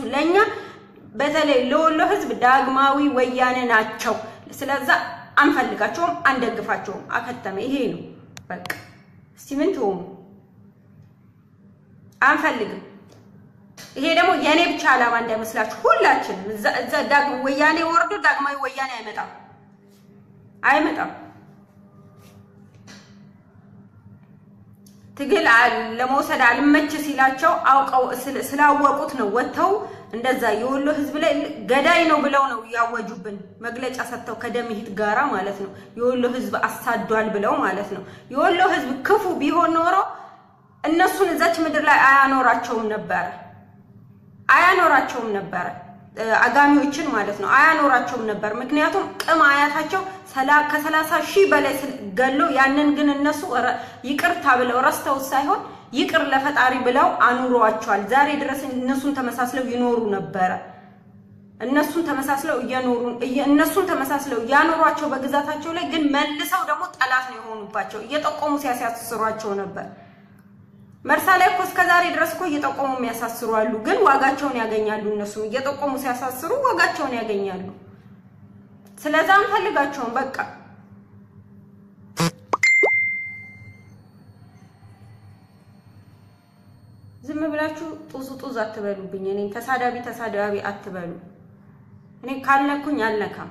ለእኛ በተለይ ለወሎ ህዝብ ዳግማዊ ወያኔ ናቸው። ስለዛ አንፈልጋቸውም፣ አንደግፋቸውም። አከተመ። ይሄ ነው በቃ። እስቲ ምን ትሆኑ? አንፈልግም። ይሄ ደግሞ የእኔ ብቻ ዓላማ እንዳይመስላችሁ ሁላችንም እዛ ዳግም ወያኔ ወርዶ ዳግማዊ ወያኔ አይመጣም አይመጣም። ትግል ለመውሰድ አልመች ሲላቸው አውቀው ስላወቁት ነው ወጥተው እንደዛ የወሎ ህዝብ ላይ ገዳይ ነው ብለው ነው ያወጁብን መግለጫ ሰጥተው ከደምሂት ጋራ ማለት ነው። የወሎ ህዝብ አሳዷል ብለው ማለት ነው። የወሎ ህዝብ ክፉ ቢሆን ኖሮ እነሱን እዛች ምድር ላይ አያኖራቸውም ነበረ አያኖራቸውም ነበረ አጋሚዎችን ማለት ነው አያኖራቸውም ነበር። ምክንያቱም ቅም አያታቸው ከሰላሳ ሺህ በላይ ገሎ ያንን ግን እነሱ ይቅርታ ብለው ረስተው ሳይሆን ይቅር ለፈጣሪ ብለው አኑሯቸዋል። ዛሬ ድረስ እነሱን ተመሳስለው ይኖሩ ነበረ። እነሱን ተመሳስለው እየኖሩ እነሱን ተመሳስለው ያኖሯቸው በግዛታቸው ላይ ግን መልሰው ደግሞ ጠላት ነው የሆኑባቸው። እየጠቆሙ ሲያሳስሯቸው ነበር። መርሳ ላይ እኮ እስከ ዛሬ ድረስ እኮ እየጠቆሙ የሚያሳስሩ አሉ። ግን ዋጋቸውን ያገኛሉ። እነሱም እየጠቆሙ ሲያሳስሩ ዋጋቸውን ያገኛሉ። ስለዛ አንፈልጋቸውም። በቃ ዝም ብላችሁ ጡዝ ጡዝ አትበሉብኝ። እኔ ተሳዳቢ ተሳዳቢ አትበሉ። እኔ ካልነኩኝ አልነካም።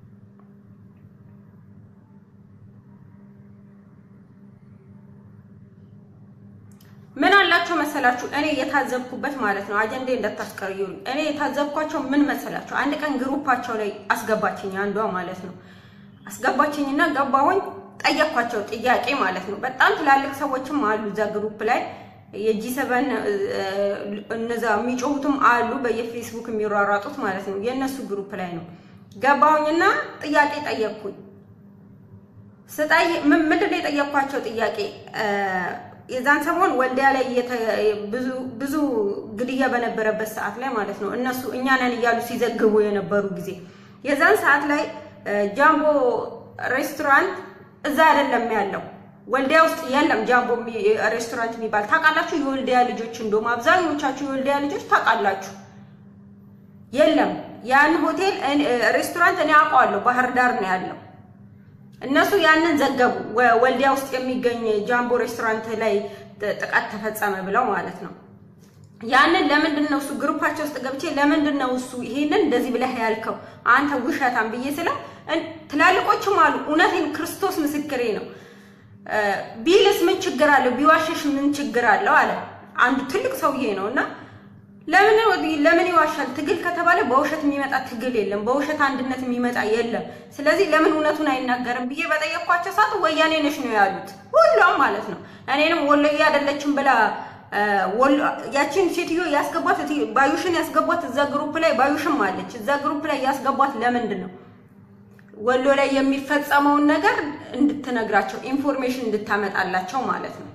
ምን አላቸው መሰላችሁ? እኔ የታዘብኩበት ማለት ነው። አጀንዴ እንዳታስቀርዩኝ። እኔ የታዘብኳቸው ምን መሰላችሁ? አንድ ቀን ግሩፓቸው ላይ አስገባችኝ አንዷ ማለት ነው። አስገባችኝና ገባሁኝ። ጠየኳቸው ጥያቄ ማለት ነው። በጣም ትላልቅ ሰዎችም አሉ እዛ ግሩፕ ላይ የጂ ሰበን እነዛ የሚጮሁትም አሉ በየፌስቡክ የሚሯሯጡት ማለት ነው። የእነሱ ግሩፕ ላይ ነው ገባሁኝና ጥያቄ ጠየቅኩኝ። ስጠይ ምንድን ነው የጠየኳቸው ጥያቄ የዛን ሰሞን ወልዲያ ላይ ብዙ ግድያ በነበረበት ሰዓት ላይ ማለት ነው እነሱ እኛ ነን እያሉ ሲዘግቡ የነበሩ ጊዜ የዛን ሰዓት ላይ ጃምቦ ሬስቶራንት እዛ አይደለም ያለው ወልዲያ ውስጥ የለም ጃምቦ ሬስቶራንት የሚባል ታውቃላችሁ። የወልዲያ ልጆች እንደውም አብዛኞቻችሁ የወልዲያ ልጆች ታውቃላችሁ። የለም ያን ሆቴል ሬስቶራንት እኔ አውቀዋለሁ፣ ባህር ዳር ነው ያለው። እነሱ ያንን ዘገቡ። ወልዲያ ውስጥ የሚገኝ ጃምቦ ሬስቶራንት ላይ ጥቃት ተፈጸመ ብለው ማለት ነው። ያንን ለምንድን ነው እሱ ግሩፓቸው ውስጥ ገብቼ ለምንድን ነው እሱ ይሄንን እንደዚህ ብለህ ያልከው አንተ ውሸታም ብዬ ስለው ትላልቆችም አሉ። እውነቴን ክርስቶስ ምስክሬ ነው። ቢልስ ምን ችግር አለው? ቢዋሸሽ ምን ችግር አለው አለ አንዱ ትልቅ ሰውዬ ነው እና ለምን ለምን ይዋሻል? ትግል ከተባለ በውሸት የሚመጣ ትግል የለም። በውሸት አንድነት የሚመጣ የለም። ስለዚህ ለምን እውነቱን አይናገርም ብዬ በጠየኳቸው ሰዓት ወያኔ ነሽ ነው ያሉት፣ ሁሉም ማለት ነው። እኔንም ወሎዬ አይደለችም ብላ ያቺን ሴትዮ ያስገቧት ባዩሽን ያስገቧት እዛ ግሩፕ ላይ ባዩሽም አለች እዛ ግሩፕ ላይ ያስገቧት ለምንድን ነው ወሎ ላይ የሚፈጸመውን ነገር እንድትነግራቸው ኢንፎርሜሽን እንድታመጣላቸው ማለት ነው።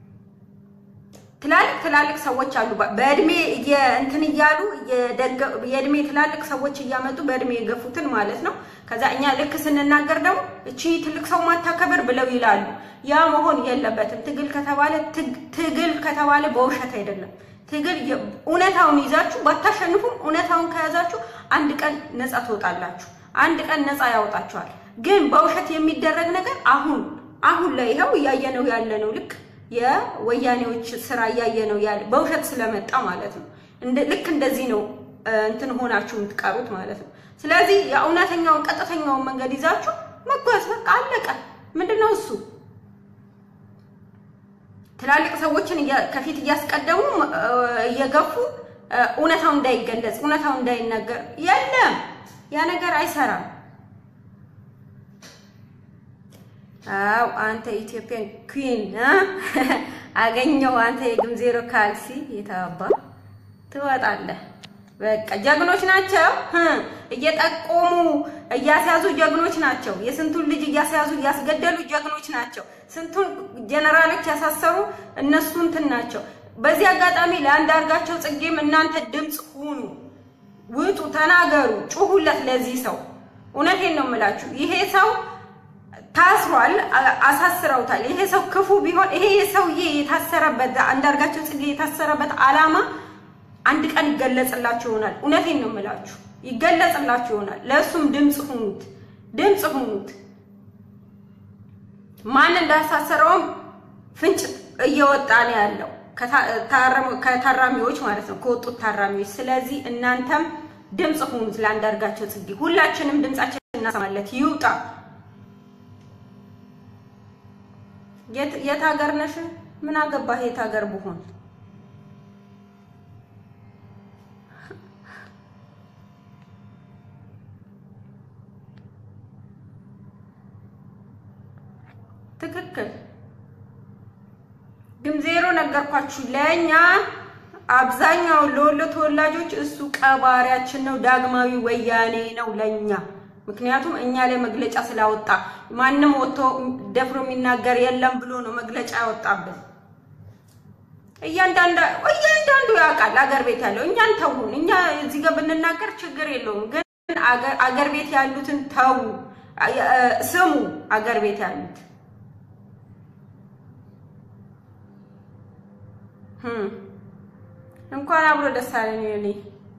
ትላልቅ ትላልቅ ሰዎች አሉ በእድሜ እንትን እያሉ የእድሜ ትላልቅ ሰዎች እያመጡ በእድሜ የገፉትን ማለት ነው። ከዛ እኛ ልክ ስንናገር ደግሞ እቺ ትልቅ ሰው ማታከብር ብለው ይላሉ። ያ መሆን የለበትም። ትግል ከተባለ ትግል ከተባለ በውሸት አይደለም። ትግል እውነታውን ይዛችሁ ባታሸንፉም እውነታውን ከያዛችሁ አንድ ቀን ነፃ ትወጣላችሁ። አንድ ቀን ነፃ ያወጣችኋል። ግን በውሸት የሚደረግ ነገር አሁን አሁን ላይ ይኸው እያየነው ያለ ነው ልክ የወያኔዎች ስራ እያየ ነው ያለ በውሸት ስለመጣ ማለት ነው። ልክ እንደዚህ ነው እንትን ሆናችሁ የምትቀሩት ማለት ነው። ስለዚህ የእውነተኛውን ቀጥተኛውን መንገድ ይዛችሁ መጓዝ በቃ አለቀ። ምንድን ነው እሱ? ትላልቅ ሰዎችን ከፊት እያስቀደሙ እየገፉ እውነታው እንዳይገለጽ እውነታው እንዳይነገር የለም፣ ያ ነገር አይሰራም። አው አንተ ኢትዮጵያን ኩዊን አገኘው። አንተ የግምዜሮ ካልሲ የታባ ትወጣለህ። በቃ ጀግኖች ናቸው። እየጠቆሙ እያስያዙ ጀግኖች ናቸው። የስንቱን ልጅ እያስያዙ እያስገደሉ ጀግኖች ናቸው። ስንቱን ጀነራሎች ያሳሰሩ እነሱ እንትን ናቸው። በዚህ አጋጣሚ ለአንዳርጋቸው ጽጌም እናንተ ድምፅ ሁኑ፣ ውጡ፣ ተናገሩ፣ ጩሁለት ለዚህ ሰው። እውነቴን ነው የምላችሁ ይሄ ሰው ታስሯል፣ አሳስረውታል። ይሄ ሰው ክፉ ቢሆን ይሄ ሰውዬ የታሰረበት አንዳርጋቸው ጽጌ የታሰረበት ዓላማ አንድ ቀን ይገለጽላችሁ ይሆናል። እውነቴን ነው የምላችሁ፣ ይገለጽላችሁ ይሆናል። ለእሱም ድምፅ ሁኑት፣ ድምፅ ሁኑት። ማን እንዳሳሰረውም ፍንጭ እየወጣ ነው ያለው ከታራሚዎች ማለት ነው፣ ከወጡት ታራሚዎች። ስለዚህ እናንተም ድምፅ ሁኑት ለአንዳርጋቸው ጽጌ። ሁላችንም ድምፃችን እናሰማለት፣ ይውጣ። የት ሀገር ነሽ? ምን አገባህ? የት ሀገር ብሆን ትክክል ግን ዜሮ ነገርኳችሁ። ለእኛ አብዛኛው ለወሎ ተወላጆች እሱ ቀባሪያችን ነው፣ ዳግማዊ ወያኔ ነው ለእኛ። ምክንያቱም እኛ ላይ መግለጫ ስላወጣ ማንም ወጥቶ ደፍሮ የሚናገር የለም ብሎ ነው መግለጫ ያወጣብን። እያንዳንዱ ያውቃል አገር ቤት ያለው እኛን ተውን። እኛ እዚህ ጋር ብንናገር ችግር የለውም፣ ግን አገር ቤት ያሉትን ተዉ፣ ስሙ አገር ቤት ያሉት እንኳን አብሮ ደስ አለኝ። እኔ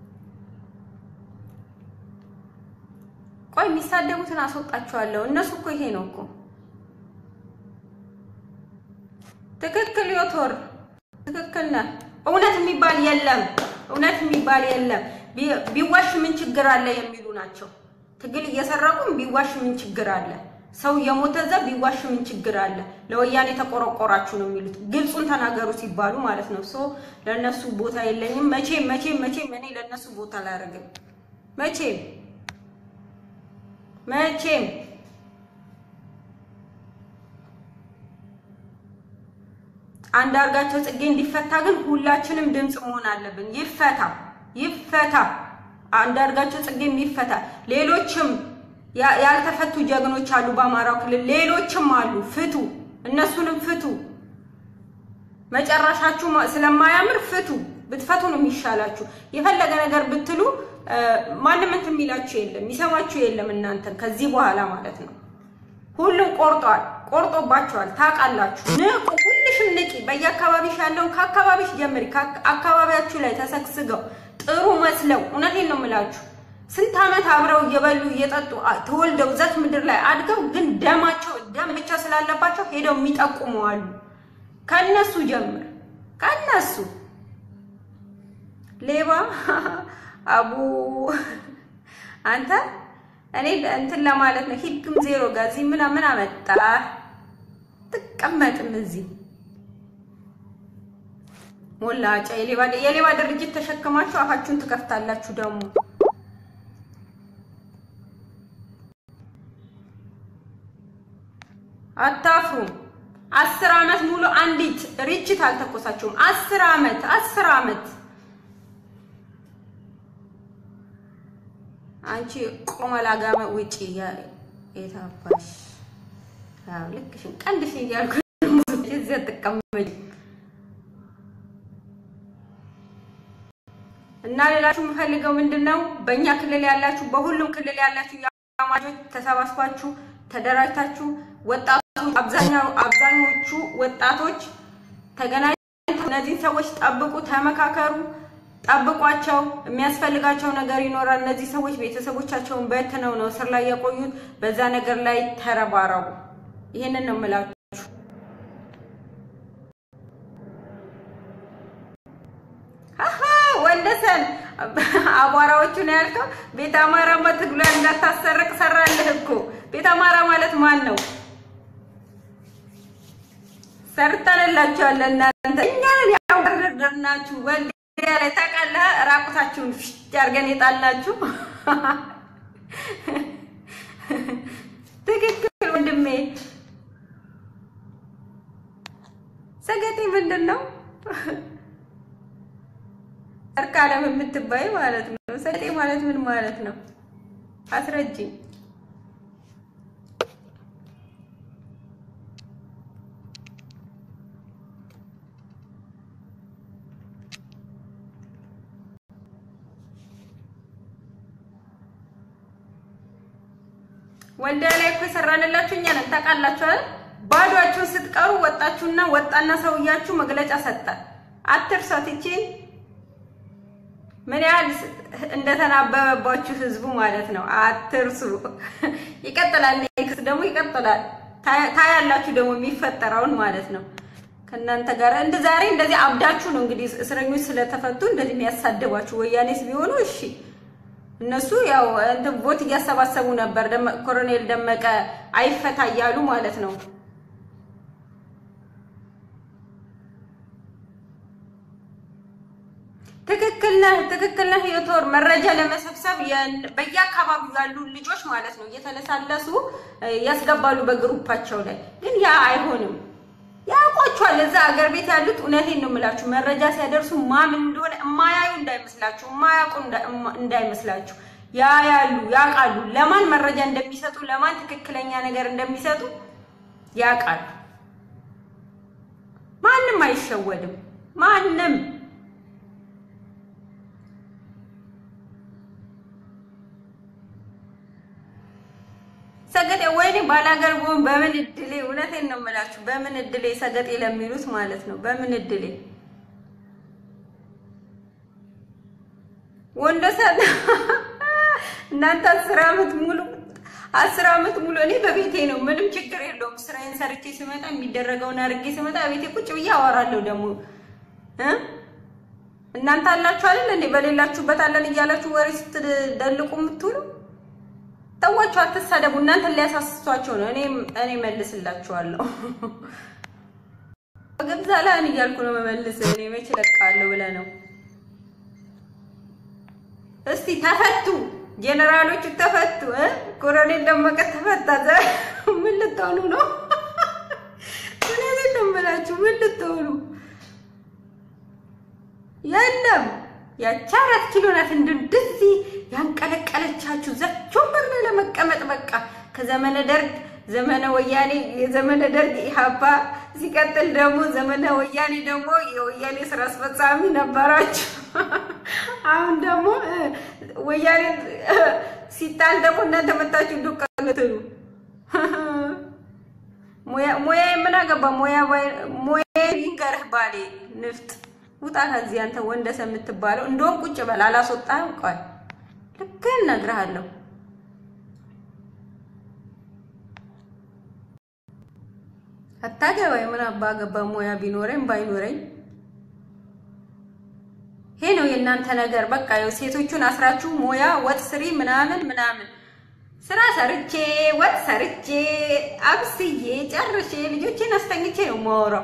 ቆይ የሚሳደቡትን አስወጣቸዋለሁ። እነሱ እኮ ይሄ ነው እኮ ትክክል። ዮቶር ትክክል ነህ። እውነት የሚባል የለም፣ እውነት የሚባል የለም። ቢዋሽ ምን ችግር አለ የሚሉ ናቸው። ትግል እየሰረቁም ቢዋሽ ምን ችግር አለ? ሰው የሞተ እዛ ቢዋሽ ምን ችግር አለ? ለወያኔ ተቆረቆራችሁ ነው የሚሉት። ግልጹን ተናገሩ ሲባሉ ማለት ነው። ሶ ለነሱ ቦታ የለኝም። መቼም መቼም መቼም እኔ ለነሱ ቦታ አላደርግም። መቼም መቼም አንዳርጋቸው ጽጌ እንዲፈታ ግን ሁላችንም ድምፅ መሆን አለብን። ይፈታ ይፈታ፣ አንዳርጋቸው ጽጌም ይፈታ። ሌሎችም ያልተፈቱ ጀግኖች አሉ በአማራው ክልል፣ ሌሎችም አሉ። ፍቱ፣ እነሱንም ፍቱ። መጨረሻችሁ ስለማያምር ፍቱ። ብትፈቱ ነው የሚሻላችሁ። የፈለገ ነገር ብትሉ ማንም እንትን የሚላችሁ የለም፣ የሚሰማችሁ የለም። እናንተን ከዚህ በኋላ ማለት ነው። ሁሉም ቆርጧል፣ ቆርጦባቸዋል። ታውቃላችሁ። ንቁ፣ ሁልሽም ንቂ። በየአካባቢሽ ያለውን ከአካባቢሽ ጀምሪ። አካባቢያችሁ ላይ ተሰግስገው ጥሩ መስለው፣ እውነቴን ነው የምላችሁ ስንት ዓመት አብረው እየበሉ እየጠጡ ተወልደው እዛች ምድር ላይ አድገው ግን ደማቸው ደም ብቻ ስላለባቸው ሄደው የሚጠቁሙ አሉ። ከነሱ ጀምር፣ ከነሱ ሌባ አቡ አንተ እኔ እንትን ለማለት ነው። ሂድግም ዜሮ ጋዚ ምን ምን አመጣ ትቀመጥም እዚህ ሞላጫ የሌባ የሌባ ድርጅት ተሸክማችሁ አፋችሁን ትከፍታላችሁ ደግሞ አታፍሩም። አስር ዓመት ሙሉ አንዲት ርችት አልተኮሳችሁም። አስር ዓመት አስር ዓመት አንቺ ቆመላ ጋመ ውጪ የታባሽ ልክሽን ቀንድሽን እያልኩ እዚህ አትቀመጭ እና ሌላችሁ የምፈልገው ምንድን ነው? በእኛ ክልል ያላችሁ፣ በሁሉም ክልል ያላችሁ የአማጆች ተሰባስባችሁ ተደራጅታችሁ ወጣቶች አብዛኛው አብዛኞቹ ወጣቶች ተገናኝተው እነዚህን ሰዎች ጠብቁ፣ ተመካከሩ፣ ጠብቋቸው። የሚያስፈልጋቸው ነገር ይኖራል። እነዚህ ሰዎች ቤተሰቦቻቸውን በትነው ነው እስር ላይ የቆዩት። በዛ ነገር ላይ ተረባረቡ። ይሄንን ነው የምላችሁ። አሀ ወንደሰን አቧራዎቹ ነው ያልከው። ቤተ አማራማ ትግሏ እንዳታሰረቅ ሰራልህ እኮ። ቤተ አማራ ማለት ማን ነው? ሰርተንላችኋል። እናንተ እኛን ያወረድናችሁ ወልዲያ ላይ ታውቃለህ። ራቁታችሁን ፍሽት አድርገን የጣልናችሁ ትክክል ወንድሜ። ሰገጤ ምንድን ነው? እርቃለም የምትባይ ማለት ነው። ሰገጤ ማለት ምን ማለት ነው? አስረጅኝ። ወልዲያ ላይ እኮ የሰራንላችሁ እኛ ነን። ታውቃላችሁ አይደል? ባዷችሁን ስትቀሩ ወጣችሁና ወጣና ሰውያችሁ መግለጫ ሰጠ። አትርሷት። ይቺን ምን ያህል እንደተናበበባችሁ ህዝቡ ማለት ነው። አትርሱ። ይቀጥላል። ኔክስት ደግሞ ይቀጥላል። ታያላችሁ ደግሞ የሚፈጠረውን ማለት ነው። ከእናንተ ጋር እንደ ዛሬ እንደዚህ አብዳችሁ ነው እንግዲህ እስረኞች ስለተፈቱ እንደዚህ የሚያሳደባችሁ። ወያኔስ ቢሆኑ እሺ እነሱ ያው እንትን ቦት እያሰባሰቡ ነበር። ኮሎኔል ደመቀ አይፈታ እያሉ ማለት ነው። ትክክል ነህ፣ ትክክል ነህ። የቶር መረጃ ለመሰብሰብ በየአካባቢው ያሉ ልጆች ማለት ነው እየተለሳለሱ ያስገባሉ በግሩፓቸው ላይ። ግን ያ አይሆንም። ያውቋቸዋል። እዛ አገር ቤት ያሉት እውነቴን ነው የምላችሁ፣ መረጃ ሲያደርሱ ማምን እንደሆነ የማያዩ እንዳይመስላችሁ፣ የማያውቁ እንዳይመስላችሁ። ያያሉ፣ ያውቃሉ። ለማን መረጃ እንደሚሰጡ፣ ለማን ትክክለኛ ነገር እንደሚሰጡ ያውቃሉ። ማንም አይሸወድም። ማንም ሰገጤ ወይኔ ባላገር ብሆን በምን እድሌ፣ እውነቴን ነው የምላችሁ፣ በምን እድሌ ሰገጤ ለሚሉት ማለት ነው። በምን እድሌ ወንደሰን እናንተ አስር ዓመት ሙሉ አስር ዓመት ሙሉ እኔ በቤቴ ነው፣ ምንም ችግር የለውም። ስራዬን ሰርቼ ስመጣ የሚደረገውን አድርጌ ስመጣ ቤቴ ቁጭ ብዬ አወራለሁ። ደግሞ እናንተ አላችሁ አይደል እንዴ? በሌላችሁበት አለን እያላችሁ ወሬ ስትደልቁ የምትውሉ ተዋቸው፣ አትሳደቡ። እናንተን ሊያሳስቷቸው ነው። እኔ እኔ መልስላችኋለሁ። ገብዛ ላን እያልኩ ነው መመልስ። እኔ መች እለቃለሁ ብለህ ነው? እስቲ ተፈቱ፣ ጄኔራሎቹ ተፈቱ። ኮሎኔል ደመቀ ተፈታ። ምን ልትሆኑ ነው? እውነቴን ነው የምላችሁ። ምን ልትሆኑ? የለም ያቺ አራት ኪሎ ናት እንደዚህ ያንቀለቀለቻችሁ ዘች ወንበር ላይ ለመቀመጥ በቃ ከዘመነ ደርግ ዘመነ ወያኔ የዘመነ ደርግ ኢህአፓ ሲቀጥል ደግሞ ዘመነ ወያኔ ደግሞ የወያኔ ስራ አስፈጻሚ ነበራችሁ። አሁን ደግሞ ወያኔ ሲጣል ደግሞ እናንተ መጣችሁ ዱቅ ልትሉ ሙያ ምን አገባ ሙያ ሙያ ይንገርህ ባሌ ንፍጥ ውጣ ከዚህ አንተ ወንደሰ የምትባለው እንደውም ቁጭ በል አላስወጣህም። ቆይ ልክ እነግርሃለሁ። አታገባኝ ምን አባ ገባ ሙያ ቢኖረኝ ባይኖረኝ ይሄ ነው የእናንተ ነገር። በቃ ያው ሴቶቹን አስራችሁ ሙያ ወጥ ስሪ ምናምን ምናምን ስራ ሰርቼ ወጥ ሰርቼ አብስዬ ጨርሼ ልጆቼን አስተኝቼ ነው የማወራው።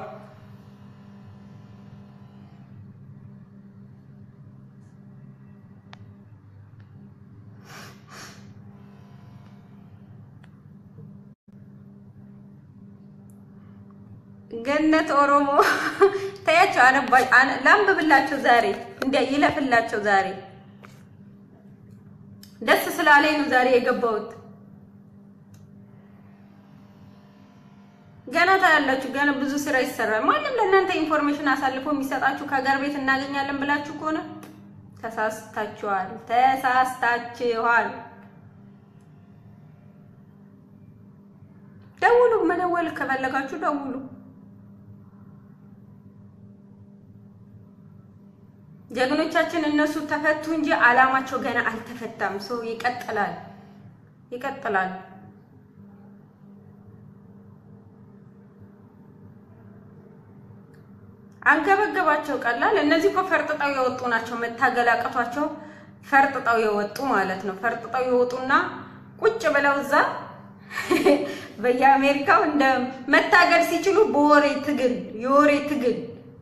ገነት ኦሮሞ ተያቸው አነባ ላንብብላቸው ዛሬ እንደ ይለፍላቸው ዛሬ ደስ ስላለኝ ነው ዛሬ የገባሁት። ገና ታያላችሁ። ገና ብዙ ስራ ይሰራል። ማንም ለእናንተ ኢንፎርሜሽን አሳልፎ የሚሰጣችሁ ከሀገር ቤት እናገኛለን ብላችሁ ከሆነ ተሳስታችኋል፣ ተሳስታችኋል። ደውሉ። መደወል ከፈለጋችሁ ደውሉ። ጀግኖቻችን እነሱ ተፈቱ እንጂ አላማቸው ገና አልተፈታም። ሰው ይቀጥላል፣ ይቀጥላል። አንገበገባቸው ቀላል። እነዚህ እኮ ፈርጥጠው የወጡ ናቸው። መታገል አቅቷቸው ፈርጥጠው የወጡ ማለት ነው። ፈርጥጠው የወጡና ቁጭ ብለው እዛ በየአሜሪካው እንደ መታገል ሲችሉ በወሬ ትግል የወሬ ትግል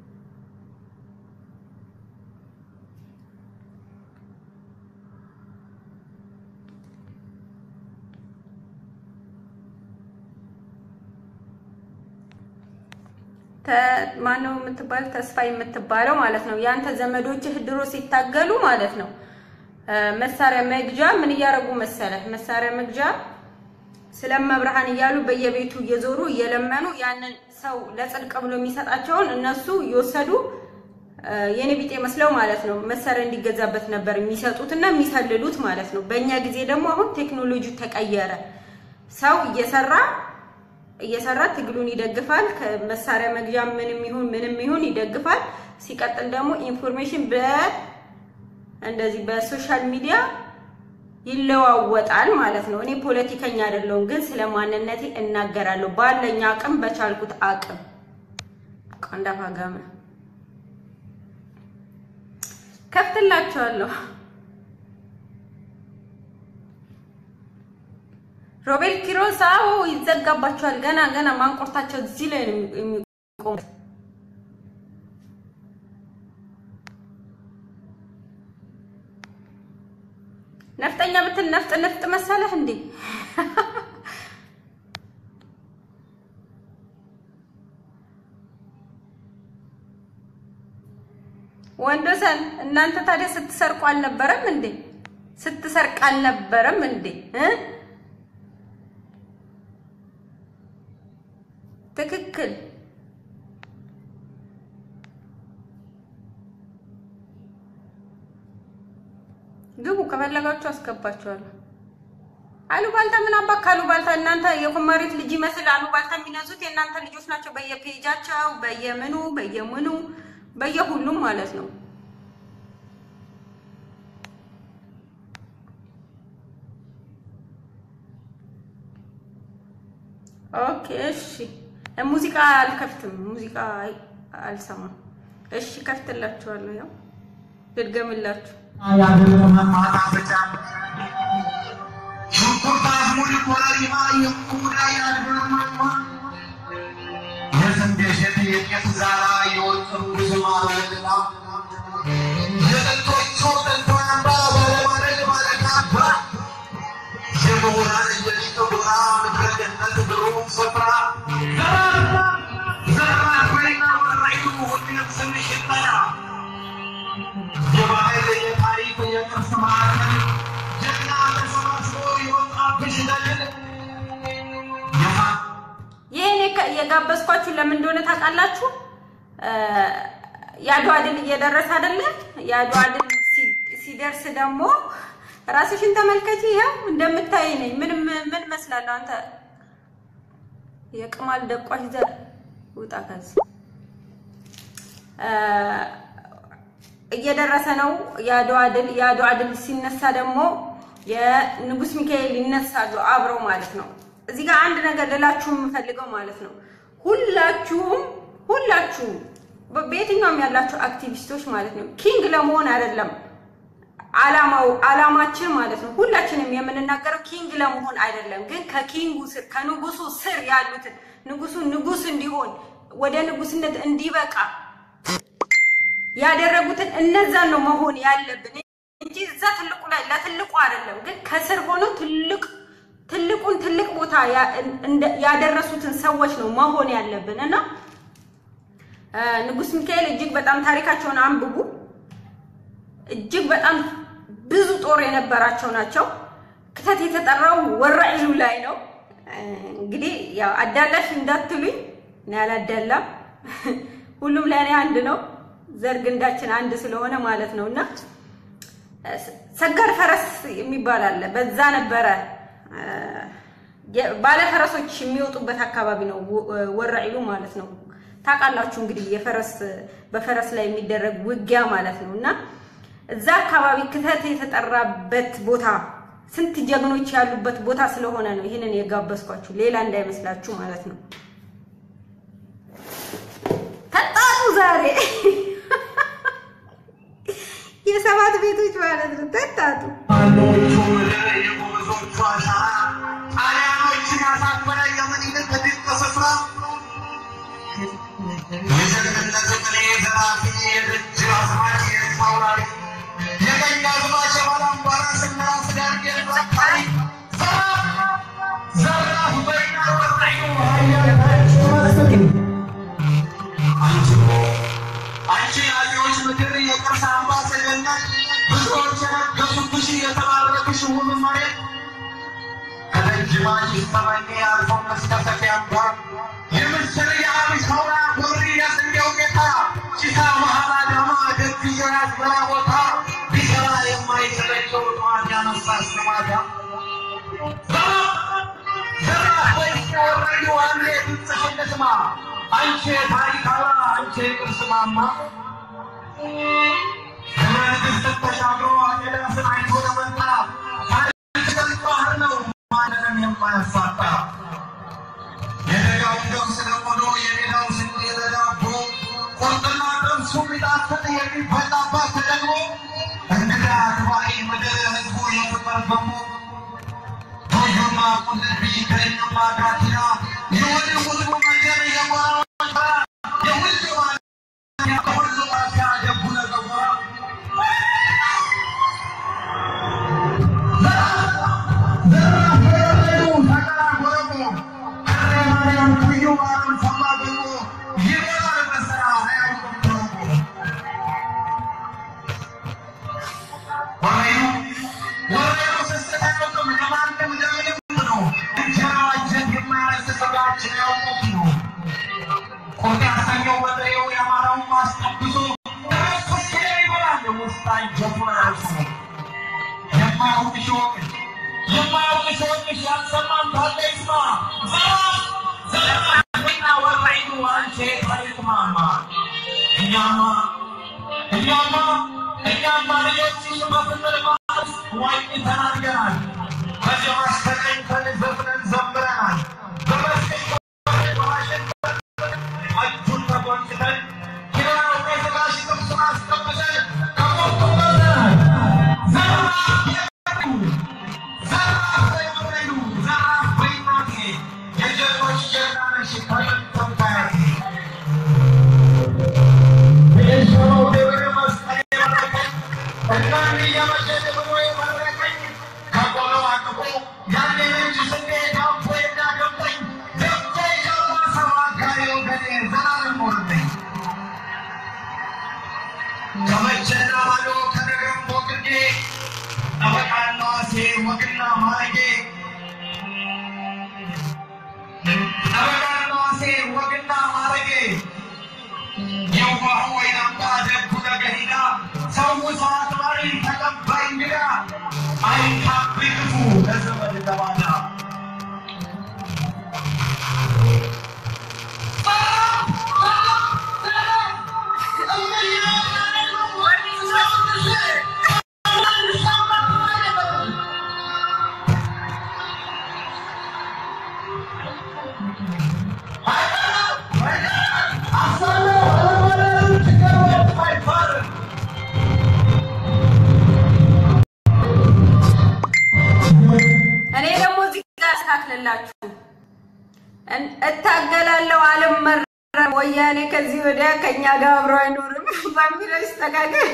ማነው የምትባለው? ተስፋ የምትባለው ማለት ነው። ያንተ ዘመዶችህ ድሮ ሲታገሉ ማለት ነው መሳሪያ መግዣ ምን እያደረጉ መሰለህ? መሳሪያ መግዣ ስለመብርሃን እያሉ በየቤቱ እየዞሩ እየለመኑ ያንን ሰው ለጽድቅ ብሎ የሚሰጣቸውን እነሱ እየወሰዱ የኔ ቢጤ መስለው ማለት ነው መሳሪያ እንዲገዛበት ነበር የሚሰጡትና የሚሰልሉት ማለት ነው። በእኛ ጊዜ ደግሞ አሁን ቴክኖሎጂ ተቀየረ። ሰው እየሰራ እየሰራ ትግሉን ይደግፋል። ከመሳሪያ መግዣ ምንም ይሁን ምንም ይሁን ይደግፋል። ሲቀጥል ደግሞ ኢንፎርሜሽን በ እንደዚህ በሶሻል ሚዲያ ይለዋወጣል ማለት ነው። እኔ ፖለቲከኛ አይደለሁም፣ ግን ስለ ማንነቴ እናገራለሁ ባለኝ አቅም በቻልኩት አቅም። ቆንዳፋ ጋመ ከፍትላቸዋለሁ። ሮቤል ኪሮስ አዎ ይዘጋባቸዋል። ገና ገና ማንቆርታቸው እዚህ ላይ ነው የሚቆሙት። ነፍጠኛ ብትል ነፍጥ ነፍጥ መሰለህ እንዴ? ወንዶሰን እናንተ ታዲያ ስትሰርቁ አልነበረም እንዴ? ስትሰርቅ አልነበረም እንዴ? ትክክል ግቡ ከፈለጋችሁ አስገባችኋለሁ። አሉባልታ ምን አባ ካሉባልታ እናንተ የኩማሪት ልጅ ይመስል አሉባልታ የሚነዙት የእናንተ ልጆች ናቸው። በየፔጃቸው በየምኑ በየምኑ በየሁሉም ማለት ነው። ኦኬ እሺ። ሙዚቃ አልከፍትም፣ ሙዚቃ አልሰማም። እሺ ከፍትላችኋለሁ። ያው ልድገምላችሁ ይህን የጋበዝኳችሁ ለምን እንደሆነ ታውቃላችሁ? የአድዋ ድል እየደረሰ አይደለም? የአድዋ ድል ሲደርስ ደግሞ ራስሽን ተመልከቺ። ይኸው እንደምታይ ነኝ። ምን ምን መስላለሁ? አንተ የቅማል ደቋሽ ዘር ውጣ ከዚህ። እየደረሰ ነው የአድዋ ድል። የአድዋ ድል ሲነሳ ደግሞ የንጉስ ሚካኤል ይነሳሉ አብረው ማለት ነው። እዚህ ጋር አንድ ነገር ልላችሁ የምፈልገው ማለት ነው ሁላችሁም ሁላችሁም በየትኛውም ያላችሁ አክቲቪስቶች ማለት ነው ኪንግ ለመሆን አይደለም አላማው አላማችን ማለት ነው ሁላችንም የምንናገረው ኪንግ ለመሆን አይደለም፣ ግን ከኪንጉ ስር ከንጉሱ ስር ያሉትን ንጉሱ ንጉስ እንዲሆን ወደ ንጉስነት እንዲበቃ ያደረጉትን እነዛን ነው መሆን ያለብን እንጂ እዛ ትልቁ ላይ ለትልቁ አይደለም፣ ግን ከስር ሆኖ ትልቅ ትልቁን ትልቅ ቦታ ያደረሱትን ሰዎች ነው መሆን ያለብን እና ንጉስ ሚካኤል እጅግ በጣም ታሪካቸውን አንብቡ። እጅግ በጣም ብዙ ጦር የነበራቸው ናቸው። ክተት የተጠራው ወራኢሉ ላይ ነው። እንግዲህ ያው አዳላሽ እንዳትሉኝ እኔ አላዳላም። ሁሉም ለእኔ አንድ ነው። ዘር ግንዳችን አንድ ስለሆነ ማለት ነው እና ሰጋድ ፈረስ የሚባል አለ። በዛ ነበረ ባለፈረሶች የሚወጡበት አካባቢ ነው ወራኢሉ ማለት ነው። ታውቃላችሁ እንግዲህ የፈረስ በፈረስ ላይ የሚደረግ ውጊያ ማለት ነው እና እዛ አካባቢ ክተት የተጠራበት ቦታ ስንት ጀግኖች ያሉበት ቦታ ስለሆነ ነው ይህንን የጋበዝኳችሁ፣ ሌላ እንዳይመስላችሁ ማለት ነው። ተጣጡ ዛሬ የሰባት ቤቶች ማለት ነው። ተጣጡ አንቺ የታሪክ አላ አንቺ የቅርስ ማማ ንግሥት ተሻግሮ ኤልያስን አይቶ ለመጣ ታሪክ ባህር ነው ማንንም የማያሳጣ የደጋውን ገብስ ለቆሎ የሜዳው ስንዴ ለዳቦ ቁርጥና ጥብሱ ቢጣፍጥ የሚበላባት ተደግሞ እንግዳ አክባሪ ምድር ሕዝቡ የፍቅር ገሞ ቶዮና ቁልቢ ከእኛማ ጋቲና የወደ ሁሉ መንገድ የሞራዎች የሁሉ የሁሉ ማፊያ ደቡ ነገቦራ የማያውቅ ሲሆን የማያውቅ ሲሆን ያልሰማን ካለ ይስማ። ዘራ ዘራ ወራይኑ አንቺ ታሪክ ማማ እኛማ እኛማ እኛማ ልጆችሽ በፍቅር ማስ ዋኝ ተናገራል። ከዚህ በስተቀኝ ዘፍነን ዘምረናል። በመስቀል በዋሽንግተን እጁን ተጎንጭተን ኪራው ከስጋሽ ጥብሱን አስቀምጠን ከሞቱ በልተናል። ዘራፍ የሉ ዘራፍ በይወረዱ ዘራፍ በይናቴ የጀግኖች ጀግና ነሽ ከጥንት ተምታያቴ የሾው ደብረ መስቀል የመረቀኝ እናን እየመሸጥ ብሎ የመረቀኝ ከቆሎ አቅፎ ያኔ ነጭ ስንዴ ዳቦ የሚያገምጠኝ ደብቶ የገባ ሰው አጋሪ ወገኔ ዘላለም ኖርብኝ ከመቼና ማዶ ከነገም ቦቅዴ ጠበቃና ዋሴ ወግና ማረጌ ጠበቃና ዋሴ ወግና ማረጌ የዋሁ ወይናምባ ደጉ ነገሂዳ ሰው ሰዓት ማሪ ተቀባይ እንግዳ አይታብይ ክፉ ለዘመድ ለባዳ እኔ ደግሞ እዚህ ጋር አስተካክልላችሁ እታገላለሁ አልመረም ወያኔ ከዚህ ወዲያ ከኛ ጋር አብሮ አይኖርም በሚለው ይስተካከል።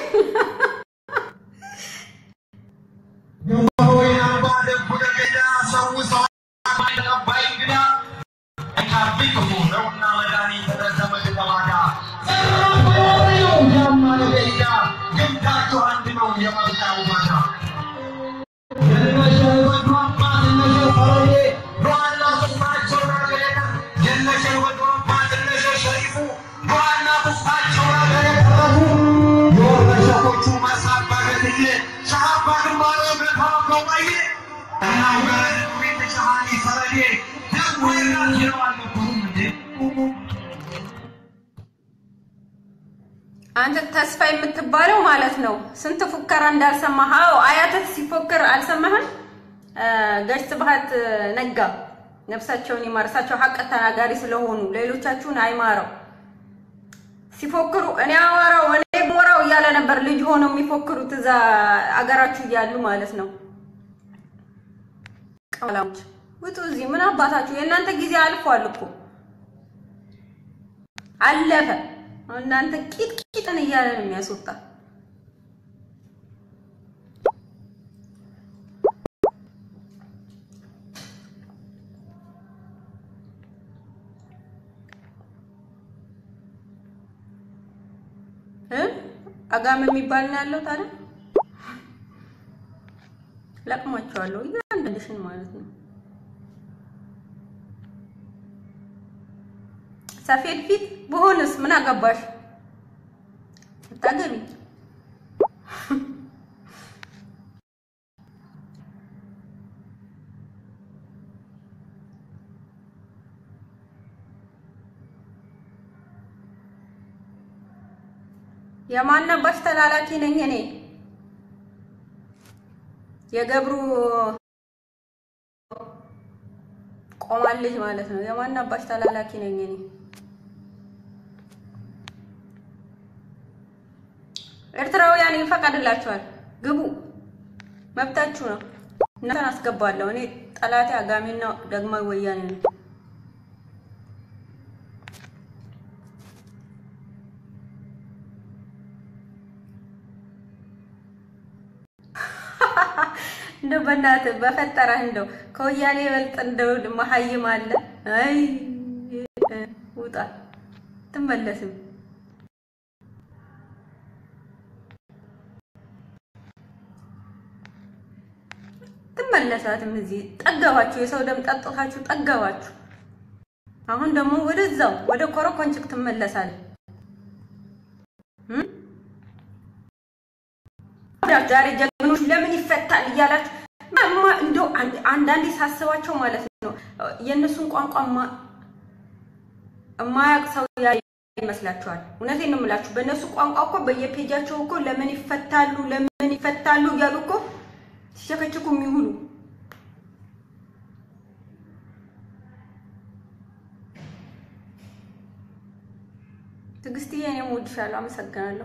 የዋሁ ወይናምባ ደጉ ነገሂዳ ሰው ሰዓት ማሪ ተቀባይ እንግዳ አይታብይ ክፉ ነውና መድኃኒት ለዘመድ ለባዳ ያማ ነገሂዳ ግምታችሁ አንድ ነው የመብታው ባዳ አንተ ተስፋ የምትባለው ማለት ነው። ስንት ፉከራ እንዳልሰማህ። አዎ አያትህ ሲፎክር አልሰማህም? ጋሽ ስብሐት ነጋ ነፍሳቸውን ይማር። እሳቸው ሀቅ ተናጋሪ ስለሆኑ ሌሎቻችሁን አይማረው። ሲፎክሩ እኔ አወራው እኔ ሞራው እያለ ነበር ልጅ ሆነው የሚፎክሩት እዛ አገራችሁ እያሉ ማለት ነው። ቀላሞች ውጡ እዚህ ምን አባታችሁ የእናንተ ጊዜ አልፏል እኮ አለፈ። እናንተ ቂጥ ቂጥን እያለ ነው የሚያስወጣ። እ አጋም የሚባል ነው ያለው ታዲያ ለቅሟቸዋለሁ እያንዳንድሽን ማለት ነው። ሰፌድ ፊት በሆነስ ምን አገባሽ? አታገቢ። የማናባሽ ተላላኪ ነኝ እኔ። የገብሩ ቆማለች ማለት ነው። የማን አባሽ ተላላኪ ነኝ እኔ? ኤርትራውያን ይፈቀድላችኋል፣ ግቡ፣ መብታችሁ ነው። እናንተን አስገባለሁ እኔ። ጠላቴ አጋሚና ደግማዊ ወያኔ ነው። እንደው በእናትህ በፈጠረህ እንደው ከወያኔ ይበልጥ እንደው መሀይም አለ? አይ ውጣ፣ ትመለስም ትመለሳትም። እዚህ ጠገባችሁ፣ የሰው ደም ጠጥታችሁ ጠገባችሁ። አሁን ደግሞ ወደዛው ወደ ኮረኮንችክ ትመለሳለህ። ዛሬ ጀግኖች ለምን ይፈታል እያላችሁ እንደው አንዳንዴ ሳስባቸው ማለት ነው የእነሱን ቋንቋ የማያውቅ ሰው ይመስላችኋል። እውነቴን ነው የምላችሁ። በእነሱ ቋንቋ እኮ በየፔጃቸው እኮ ለምን ይፈታሉ ለምን ይፈታሉ እያሉ እኮ ሲቸከችኩ የሚውሉ ትዕግስትዬ፣ እኔም እወድሻለሁ። አመሰግናለሁ።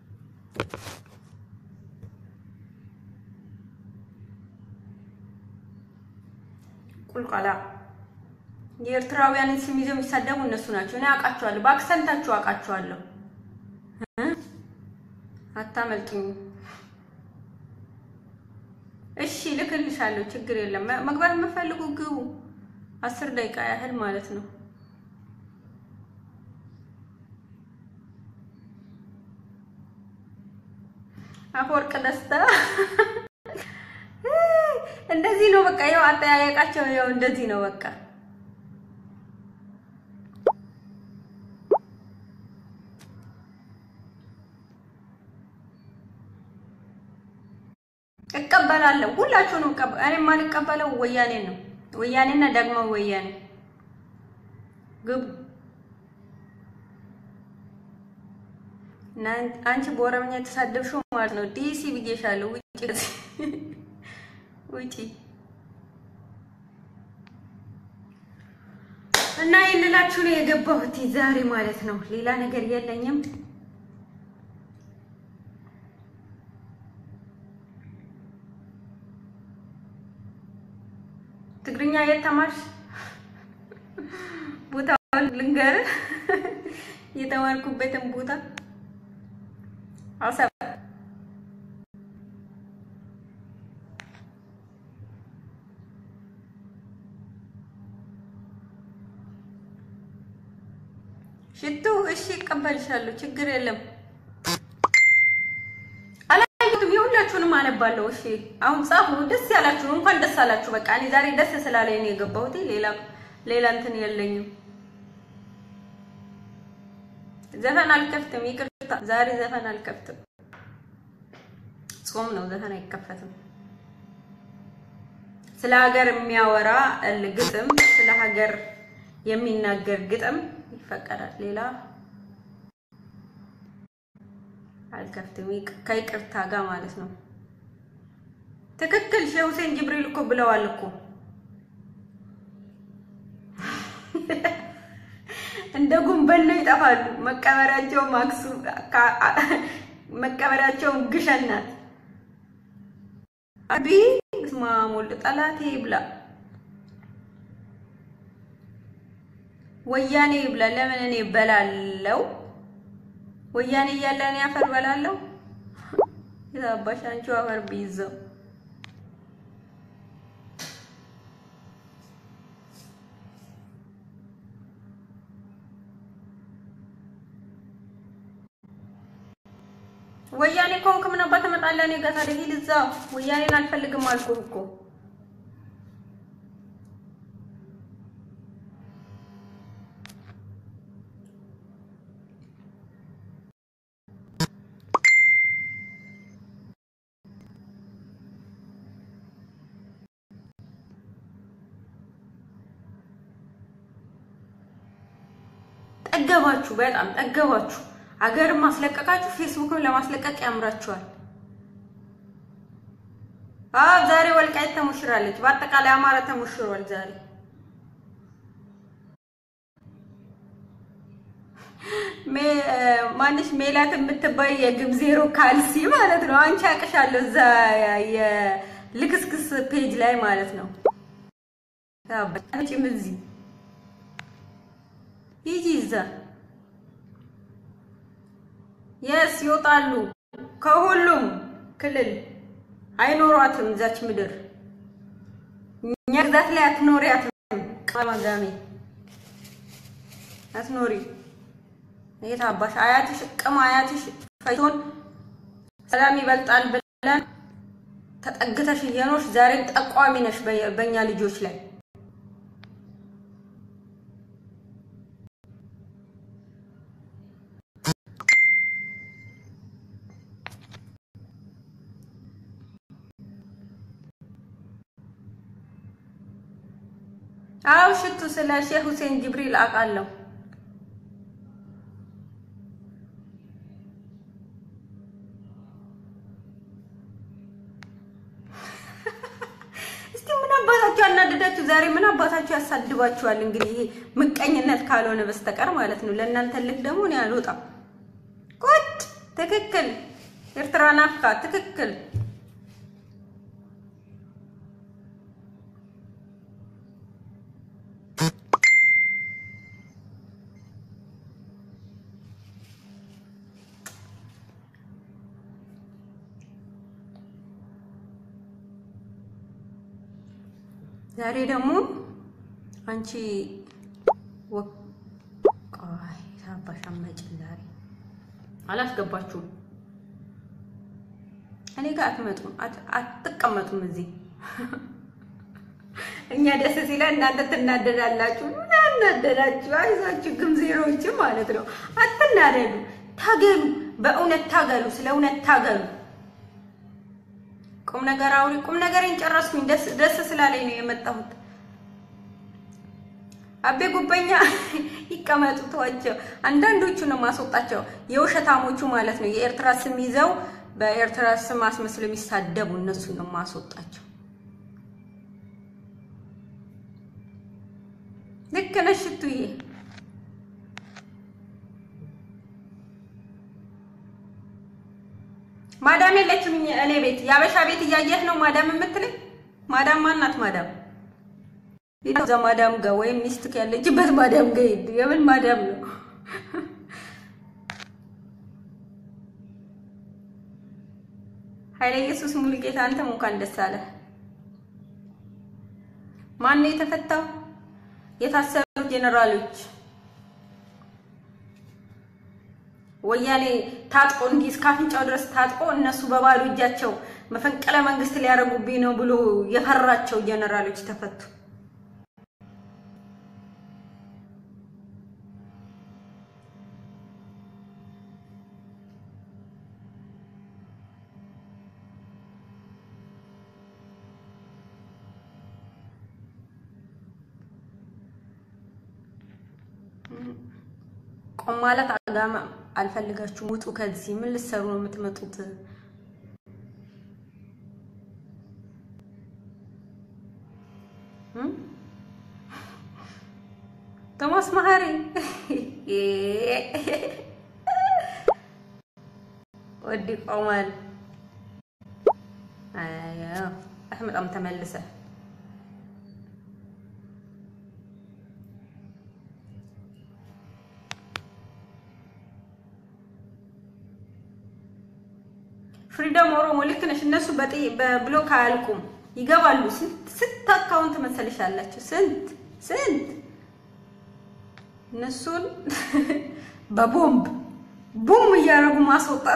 ቁልቋላ የኤርትራውያንን ስም ይዘው የሚሳደቡ እነሱ ናቸው። እኔ አውቃቸዋለሁ፣ በአክሰንታችሁ አውቃቸዋለሁ። አታመልጡኝ። እሺ ልክልሻለሁ፣ ችግር የለም። መግባት የምፈልጉ ግቡ። አስር ደቂቃ ያህል ማለት ነው። አፈወርቅ ደስታ እንደዚህ ነው በቃ። ያው አጠያየቃቸው ያው እንደዚህ ነው በቃ። እቀበላለሁ ሁላችሁንም እቀበ እኔ የማልቀበለው ወያኔ ነው። ወያኔና ደግሞ ወያኔ ግቡ። እና አንቺ በኦሮምኛ የተሳደብሽው ማለት ነው። ዲሲ ብዬሻለሁ። ውጪ ውጪ። እና ይልላችሁ ነው የገባሁት ዛሬ ማለት ነው። ሌላ ነገር የለኝም። ትግርኛ የት ተማርሽ? ቦታውን ልንገርህ፣ የተማርኩበትን ቦታ አሰብ ሽቱ። እሺ እቀበልሻለሁ፣ ችግር የለም። አላየሁትም፣ የሁላችሁንም አነባለሁ። እሺ አሁን ጻፉ። ደስ ያላችሁ እንኳን ደስ አላችሁ። በቃ እኔ ዛሬ ደስ ስላለኝ ነው የገባሁት። ሌላ ሌላ እንትን የለኝም። ዘፈን አልከፍትም፣ ይቅርታ። ዛሬ ዘፈን አልከፍትም። ጾም ነው፣ ዘፈን አይከፈትም። ስለ ሀገር የሚያወራ ግጥም፣ ስለ ሀገር የሚናገር ግጥም ይፈቀዳል። ሌላ አልከፍትም፣ ከይቅርታ ጋር ማለት ነው። ትክክል። ሼህ ሁሴን ጅብሪል እኮ ብለዋል እኮ እንደ ጉንበን ነው ይጠፋሉ። መቀበሪያቸው ማክሱ መቀበሪያቸው ግሸን ናት። አቢ ስማሞል ጠላቴ ይብላ ወያኔ ይብላ። ለምን እኔ በላለው? ወያኔ እያለ እኔ አፈር በላለው? የታባሽ አንቺው አፈር ቢይዘው ወያኔ ከሆንክ ምን አባት ትመጣለህ? እኔ ጋር ታዲያ ሂድ እዛ። ወያኔን አልፈልግም አልኩህ እኮ። ጠገባችሁ፣ በጣም ጠገባችሁ። አገርም ማስለቀቃችሁ ፌስቡክም ለማስለቀቅ ያምራችኋል። አዎ ዛሬ ወልቃይት ተሞሽራለች። በአጠቃላይ አማራ ተሞሽሯል ዛሬ። ማንሽ ሜላት የምትባይ የግብ ዜሮ ካልሲ ማለት ነው። አንቺ አቅሻለሁ እዛ የልክስክስ ፔጅ ላይ ማለት ነው። አንቺም እዚህ ሂጂ እዛ የስ ይወጣሉ ከሁሉም ክልል አይኖሯትም። እዛች ምድር እኛ ግዛት ላይ አትኖሪያትም። ቀማጋሚ አትኖሪ። የት አባሽ አያትሽ ቅም አያትሽ ፈይቶን ሰላም ይበልጣል ብለን ተጠግተሽ እየኖርሽ ዛሬም ጠቋሚ ነሽ በእኛ ልጆች ላይ። አው ሽቱ ስለ ሼህ ሁሴን ጅብሪል አውቃለሁ። እስቲ ምን አባታችሁ ያናደዳችሁ ዛሬ? ምን አባታችሁ ያሳድባችኋል? እንግዲህ ይሄ ምቀኝነት ካልሆነ በስተቀር ማለት ነው። ለእናንተ ልክ ደግሞ እኔ አልወጣም። ቁጭ ትክክል። ኤርትራ ናፍቃ ትክክል። ዛሬ ደግሞ አንቺ ወቃይ ሳባሽ አመጭን ዛሬ አላስገባችሁም። እኔ ጋር አትመጡም፣ አትቀመጡም እዚህ። እኛ ደስ ሲለን እናንተ ትናደዳላችሁ። እናደዳችሁ፣ አይዛችሁ ግን ዜሮዎች ማለት ነው። አትናደዱ፣ ታገሉ፣ በእውነት ታገሉ፣ ስለ እውነት ታገሉ። ቁም ነገር አውሪ። ቁም ነገሬን ጨረስኩኝ። ደስ ደስ ስላለኝ ነው የመጣሁት። አቤ ጉበኛ ይቀመጡ፣ ተዋቸው። አንዳንዶቹ ነው ማስወጣቸው፣ የውሸታሞቹ ማለት ነው። የኤርትራ ስም ይዘው በኤርትራ ስም አስመስለው የሚሳደቡ እነሱ ነው ማስወጣቸው። ልክ ነሽ ሽቱዬ። ማዳም የለችም እኔ ቤት። የአበሻ ቤት እያየህ ነው ማዳም የምትለኝ? ማዳም ማናት? ማዳም እዛ ማዳም ጋር ወይም ሚስትክ ያለችበት ማዳም ጋር ሂድ። የምን ማዳም ነው? ኃይለ ኢየሱስ ሙሉጌታ አንተም እንኳን ደስ አለህ። ማን ነው የተፈታው? የታሰሩት ጄኔራሎች ወያኔ ታጥቆ እንዲህ እስከ አፍንጫው ድረስ ታጥቆ እነሱ በባዶ እጃቸው መፈንቅለ መንግስት ሊያደርጉብኝ ነው ብሎ የፈራቸው ጀነራሎች ተፈቱ። ቆም ማለት አጋማ አልፈልጋችሁም፣ ውጡ ከዚህ። ምን ልትሰሩ ነው የምትመጡት? ቶማስ መሀሪ ወዲ ቆማል። አዎ አትመጣም ተመልሰ ፍሪደም ኦሮሞ ልክ ነሽ። እነሱ በብሎክ አያልቁም፣ ይገባሉ። ስንት ስንት አካውንት መሰልሻላችሁ? ስንት ስንት እነሱን በቦምብ ቡም እያደረጉ ማስወጣት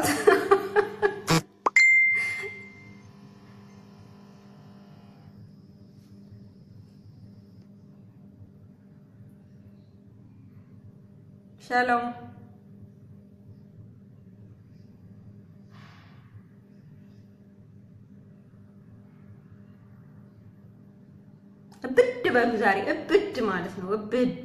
ሻሎም እብድ በሉ ዛሬ እብድ ማለት ነው። እብድ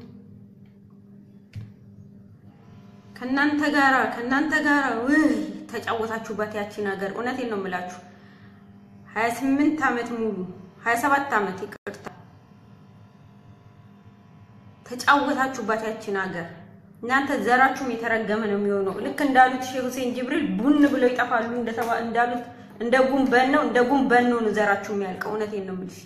ከእናንተ ጋራ ከእናንተ ጋራ ውይ ተጫወታችሁባት ያቺን ሀገር። እውነቴን ነው የምላችሁ። ሀያ ስምንት ዓመት ሙሉ ሀያ ሰባት ዓመት ይቅርታ ተጫወታችሁባት ያቺን ሀገር። እናንተ ዘራችሁም የተረገመ ነው የሚሆነው። ልክ እንዳሉት ሼህ ሁሴን ጅብሪል ቡን ብለው ይጠፋሉ እንደተባ እንዳሉት እንደ ጉንበን ነው እንደ ጉንበን ነው ዘራችሁ የሚያልቀው። እውነቴን ነው የምልሽ።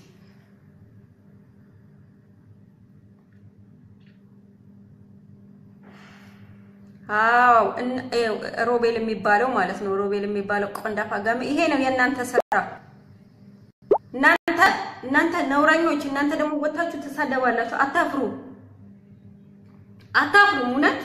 አዎ ሮቤል የሚባለው ማለት ነው። ሮቤል የሚባለው ቆንዳፋ ጋሚ ይሄ ነው የእናንተ ስራ። እናንተ እናንተ ነውረኞች፣ እናንተ ደግሞ ወታችሁ ትሳደባላችሁ። አታፍሩ አታፍሩ። እውነት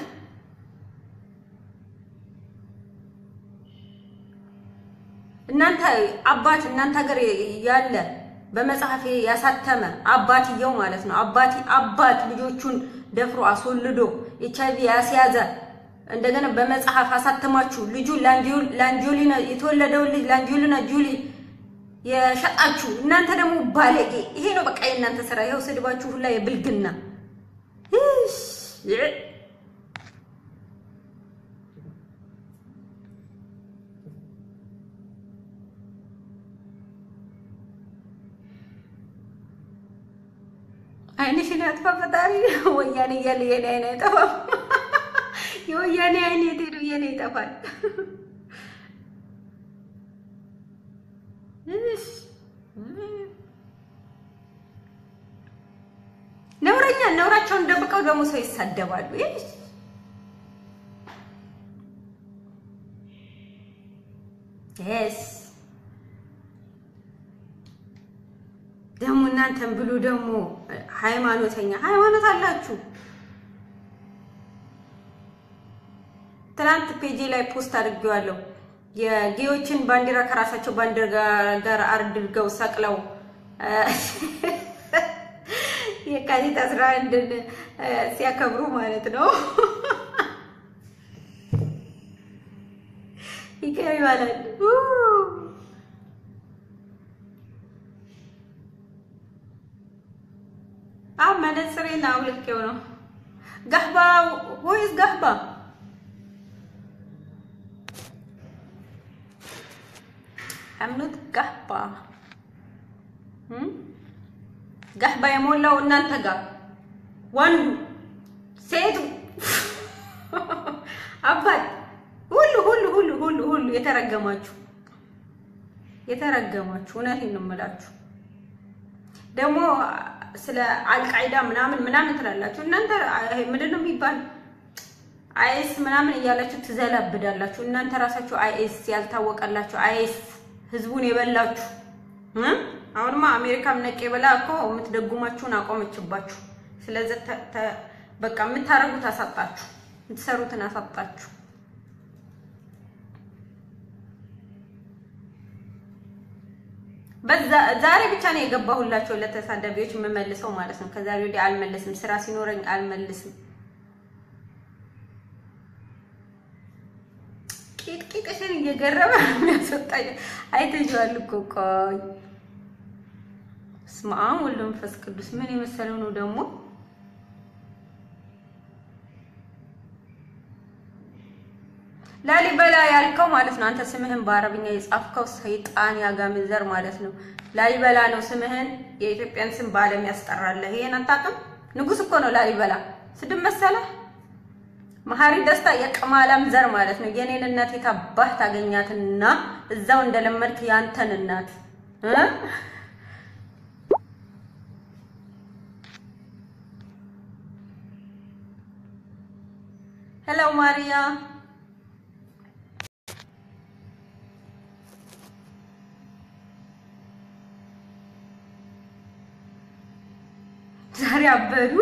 እናንተ አባት እናንተ ሀገር ያለ በመጽሐፍ ያሳተመ አባትየው ማለት ነው። አባቲ አባት ልጆቹን ደፍሮ አስወልዶ ኤች አይቪ ያስያዘ እንደገና በመጽሐፍ አሳተማችሁ ልጁን ላንጆሊና የተወለደውን ልጅ ላንጆሊና ጁሊ የሸጣችሁ እናንተ ደግሞ ባለጌ። ይሄ ነው በቃ የእናንተ ስራ። ይኸው ስድባችሁ ሁላ የብልግና አይንሽን ያጥፋ ፈጣሪ። ወያኔ እያለ የኔ አይን አይጠፋም። የወያኔ አይን የት ሄዱ? የኔ ይጠፋል። ነውረኛ ነውራቸውን ደብቀው ደግሞ ሰው ይሳደባሉ። ስ ደግሞ እናንተን ብሉ ደግሞ ሃይማኖተኛ ሃይማኖት አላችሁ። ትናንት ፔጄ ላይ ፖስት አድርጌዋለሁ። የጌዎችን ባንዲራ ከራሳቸው ባንዲራ ጋር አድርገው ሰቅለው የካቲት አስራ አንድን ሲያከብሩ ማለት ነው። ይቀር ይባላል። አብ መነጽሬን አውልቄው ነው። ጋህባ ወይስ ጋህባ አምኑት ጋህባ ጋህባ የሞላው እናንተ ጋር ወንዱ ሴቱ አባት ሁሉ ሁሉ ሁሉ ሁሉ ሁሉ የተረገማችሁ የተረገማችሁ እውነቴን ነው የምላችሁ። ደግሞ ስለ አልቃይዳ ምናምን ምናምን ትላላችሁ እናንተ ምንድን ነው የሚባል አይኤስ ምናምን እያላችሁ ትዘላብዳላችሁ። እናንተ ራሳችሁ አይኤስ ያልታወቀላችሁ አይኤስ ህዝቡን የበላችሁ አሁንማ አሜሪካም ነቄ በላ እኮ የምትደጉማችሁን አቆመችባችሁ። ስለዚህ በቃ የምታረጉት አሳጣችሁ፣ የምትሰሩትን አሳጣችሁ። ዛሬ ብቻ ነው የገባሁላቸው ለተሳዳቢዎች የምመልሰው ማለት ነው። ከዛሬ ወዲህ አልመልስም። ስራ ሲኖረኝ አልመልስም። ቂጥቂጥሽን እየገረመ የሚያስወጣኝ አይተሽዋል እኮ ቆይ ስመ አብ ወወልድ ወመንፈስ ቅዱስ ምን የመሰለው ነው ደግሞ ላሊበላ ያልከው ማለት ነው። አንተ ስምህን በአረብኛ የጻፍከው ሰይጣን ያጋምን ዘር ማለት ነው። ላሊበላ ነው ስምህን፣ የኢትዮጵያን ስም በዓለም ያስጠራለህ። ይሄን አታውቅም? ንጉስ እኮ ነው ላሊበላ። ስድብ መሰለህ? መሀሪ ደስታ የቅማላም ዘር ማለት ነው። የኔን እናት የታባህ ታገኛትና እዛው እንደለመድክ ያንተን እናት እ ሄሎ ማሪያ ዛሬ አበዱ።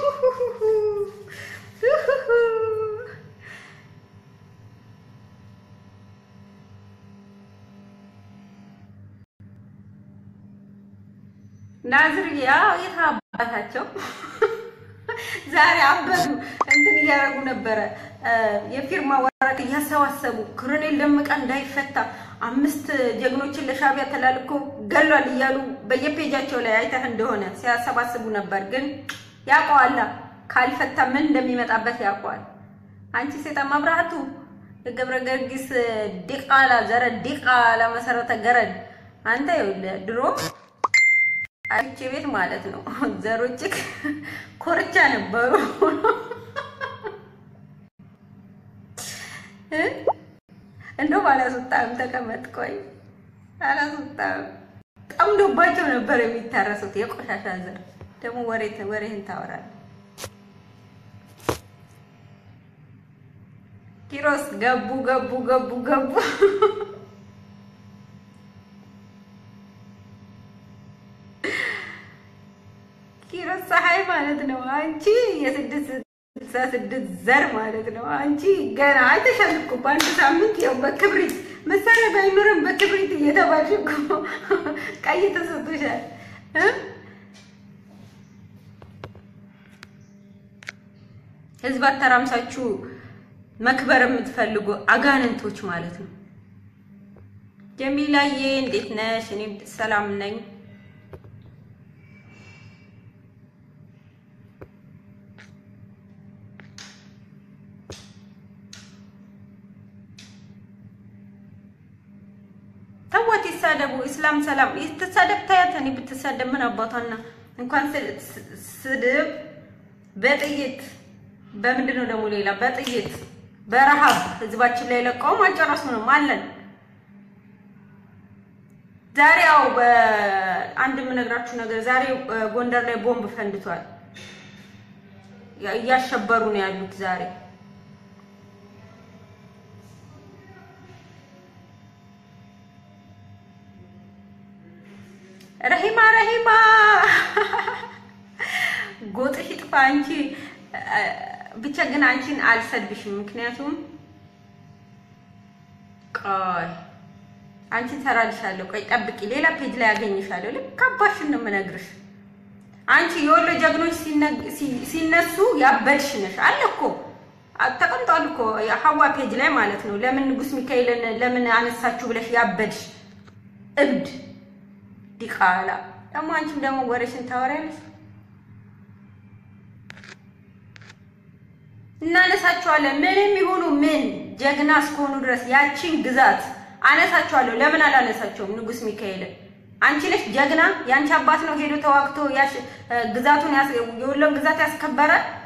ናዝር ያው የታባታቸው ዛሬ አበዱ። እንትን እያደረጉ ነበረ፣ የፊርማ ወረቀት እያሰባሰቡ ኮሎኔል ደመቀ እንዳይፈታ አምስት ጀግኖችን ለሻዕቢያ ተላልኮ ገሏል እያሉ በየፔጃቸው ላይ አይተህ እንደሆነ ሲያሰባስቡ ነበር። ግን ያውቀዋላ ካልፈታ ምን እንደሚመጣበት ያውቀዋል። አንቺ ሴጣን መብራቱ የገብረ ገርጊስ ዲቃላ ዘረ ዲቃላ መሰረተ ገረድ አንተ ይኸውልህ ድሮ አይቼ ቤት ማለት ነው ዘሮችክ ኮርቻ ነበሩ። እንደውም አላስወጣም። ተቀመጥ ቆይ አላስወጣም። ጠምዶባቸው ነበር የሚታረሱት የቆሻሻ ዘር። ደግሞ ወሬ ወሬህን ታወራለህ። ኪሮስ ገቡ ገቡ ገቡ ገቡ። ኪሮስ ፀሐይ ማለት ነው። አንቺ የስድስት ስልሳ ስድስት ዘር ማለት ነው። አንቺ ገና አይተሻል እኮ በአንድ ሳምንት ያው በክብሪት መሳሪያ ባይኖርም በክብሪት እየተባልሽ እኮ ቀይ ተሰጥቶሻል እ ህዝብ አተራምሳችሁ መክበር የምትፈልጉ አጋንንቶች ማለት ነው። ጀሚላዬ እንዴት ነሽ? እኔ ሰላም ነኝ። ተወት ይሳደቡ። እስላም ሰላም ትሳደብ ታያት። እኔ ብትሳደብ ምን አባቷና እንኳን ስድብ በጥይት በምንድን ነው ደግሞ ሌላ በጥይት በረሃብ ህዝባችን ላይ ለቀውም አልጨረሱንም አለን። ዛሬ ያው በአንድ የምነግራችሁ ነገር ዛሬ ጎንደር ላይ ቦምብ ፈንድቷል። እያሸበሩ ነው ያሉት ዛሬ ረሂማ ረሂማ ጎጥሽ ይጥፋ። አንቺ ብቻ ግን አንቺን አልሰድብሽም። ምክንያቱም ቆይ አንቺን ሰራልሻለሁ። ቆይ ጠብቂ፣ ሌላ ፔጅ ላይ ያገኝሻለሁ። ልክ አባሽን ነው የምነግርሽ። አንቺ የወሎ ጀግኖች ሲነሱ ያበድሽ ነሽ አለ እኮ ተቀምጧል እኮ ሀዋ ፔጅ ላይ ማለት ነው። ለምን ንጉስ ሚካኤልን ለምን አነሳችሁ ብለሽ ያበድሽ እብድ ዲቃላ ደግሞ አንቺም ደግሞ ወሬሽን ታወሪያለሽ። እናነሳቸዋለን ምንም ይሁኑ ምን ጀግና እስከሆኑ ድረስ ያቺን ግዛት አነሳቸዋለሁ። ለምን አላነሳቸውም? ንጉስ ሚካኤልን አንቺ ነሽ ጀግና። ያንቺ አባት ነው ሄዶ ተዋግቶ ግዛቱን የወሎን ግዛት ያስከበረ